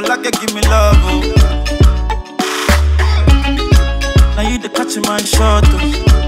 like give me love, oh. Now you the catch my shot, oh.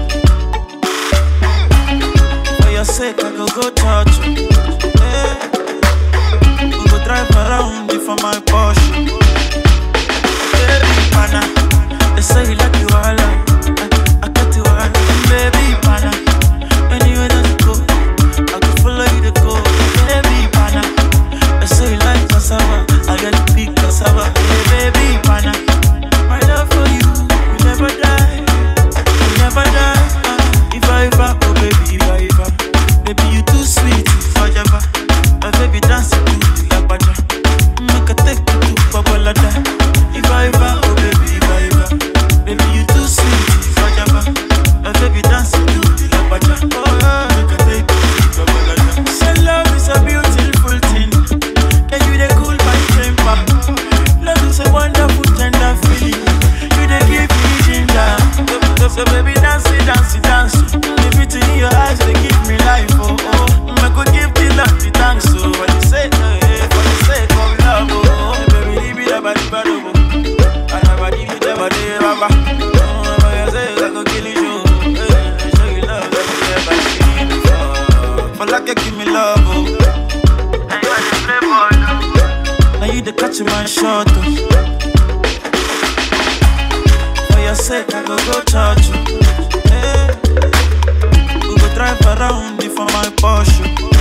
For your sake, I go go touch you. Hey. We go drive around you for my Porsche. Baby, pana, they say you like you all, I, I got you all, baby, pana. Anywhere that you go, I can follow you to go, baby, pana. They say you like cassava, I got the big cassava, hey, baby, pana. My love for you, will never die, will never die. Uh, if I ever, oh baby, if I ever, baby you too sweet, forever. My baby dance to the lagwaja, make a take you to Babalada. If I ever, oh baby, if I ever, baby you too sweet, forever. My baby dance to the lagwaja, oh make a take you to Babalada. Say love is a beautiful thing, and you dey cool my temper. Love is a wonderful tender feeling, you dey give me ginger. So, so baby dance it, dance it, dance it. The beauty in your eyes they give me life, oh oh. I could give the love the thanks, so when you say eh, for the sake of love, oh baby, leave it about the bad, oh. I never give you never did, rubber. Oh, when you say I go kill you, eh, show you love that you never seen before. For like you give me love, oh. Now you are the playboy, oh. Now you the catch my shot, oh. For your sake, I go go touch you. Hey. We go drive around you for my Porsche.